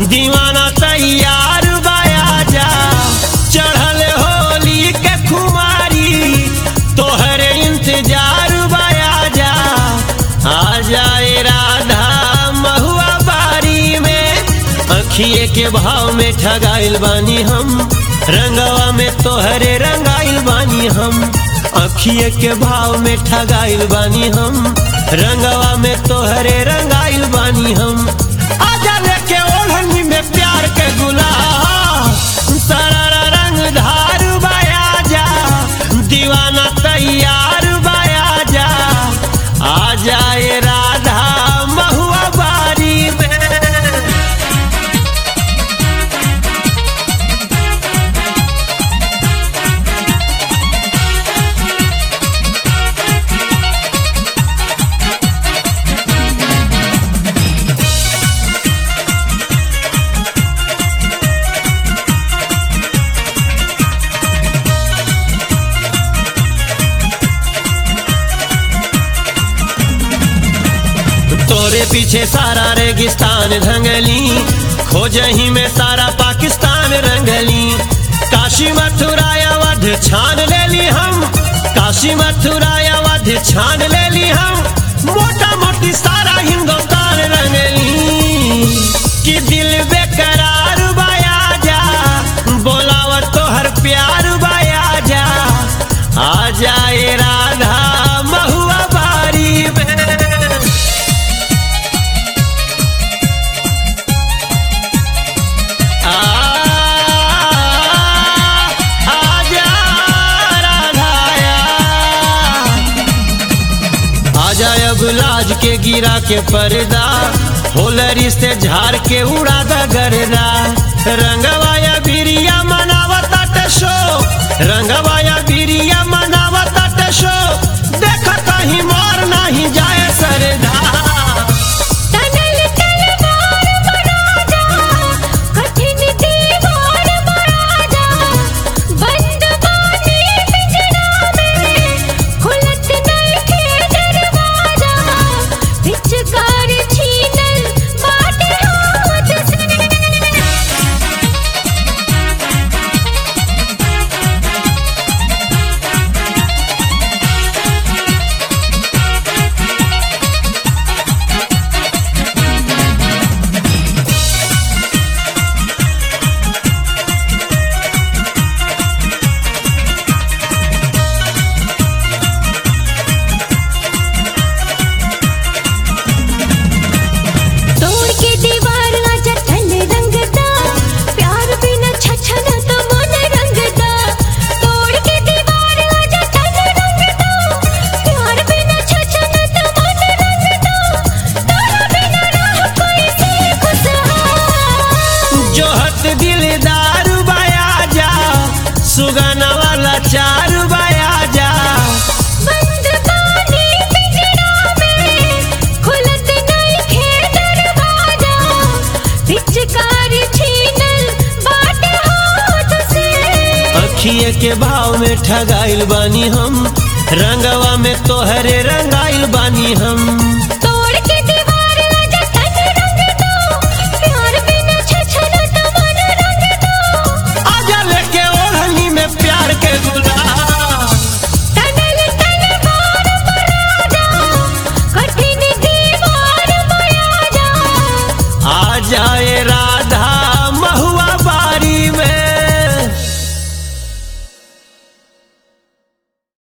दीवाना तैयार बाया जा चढ़ल होली के खुमारी तोहरे इंतजार बाया जा आ जाए राधा महुआ बारी में अखिए के भाव में ठगाइल बानी हम रंगवा में तोहरे रंगाइल बानी हम अखिए के भाव में ठगाइल बानी हम रंगवा में तोहरे रंगाइल बानी हम आजा लेके ओढ़नी में प्यार के गुलाब सारा रंग धार बाया जा दीवाना तैयार बाया जा आ जाए राधा महुआ बारी में तोरे पीछे सारा रेगिस्तान रंगली खोजही में सारा पाकिस्तान रंगली काशी मथुरा अवध छान लेली हम काशी मथुरा अवध छान लेली हम मोटा मोटी सारा हिंदुस्तान रंगली कि दिल बेकरार बाया जा बोलावत तो हर प्यार बाया जा आ जाए राधा महुआ बारी में आ आजा राधाया आजा अब लाज के गिरा के पर्दा होलरी से झाड़ के उड़ा द गर्दा रंगवाया बिरिया मनावता टशो रंगवाया बिरिया मनावता टशो देख कहीं मार नहीं जाए सरदा तनल तलवार बराजा कठिन दीवार बराजा बंद बानी पिंजरा में खुलत नइखे दरवाजा पिचकार छीनल बाटे हाथ से तोड़ के दीवार आजा तन रंगदा प्यार बिना छछन तो मन रंगदा तोड़ के दीवार आजा तन रंगदा प्यार बिना छछन तो मन रंगदा तोरा बिना रह कोई से खुशहाल जोहत दिलदार बाया जा सुगाना वाला चार बाया जा बंद बानी पिंजरा में खुलत नइखे दरवाजा पिचकार छीनल बाटे हाथ से अखिए के भाव में ठगाइल बानी हम रंगवा में तोहरे रंगाइल बानी हम